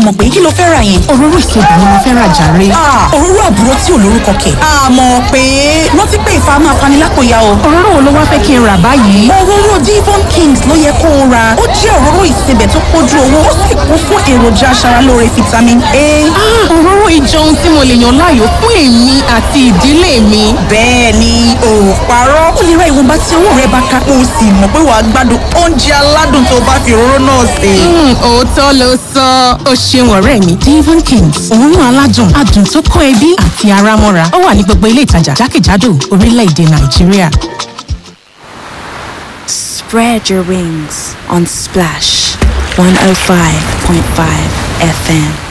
mọ̀ pé kí ló fẹ́ ra yẹn. òróró ìsebẹ̀ ni mo fẹ́ rà jàre. òróró àbúrò tí ò lórúkọ kẹ̀. àmọ́ pé rántí pé ìfà máa fani lápòyà o. òróró wo ló wá fẹ́ kí n rà báyìí. òróró Devon Kings ló yẹ kó o ra ó jẹ́ òróró ìsebẹ̀ tó pójú owó ó sì kún fún èròjà aṣaralóore vitamin A. òróró ìjọ ohun tí mo lè yàn láàyò fún èmi àti ìdílé mi. bẹ́ẹ̀ ni ò parọ́ ó lè ra ìwọ̀nba tí owó rẹ bá ká o sì mọ̀ pé wàá gbádùn oúnjẹ aládùn tó bá fi òróró náà sè. òótọ́ ló sọ ó ṣeun ọ̀rẹ́ mi Devon Kings òórùn aládùn adùn tó kó ẹbí àti ara mọ́ra ó wà ní gbogbo ilé ìtajà jákèjádò orílẹ̀-èdè Nàìjíríà. Spread your wings on Splash 105.5 FM.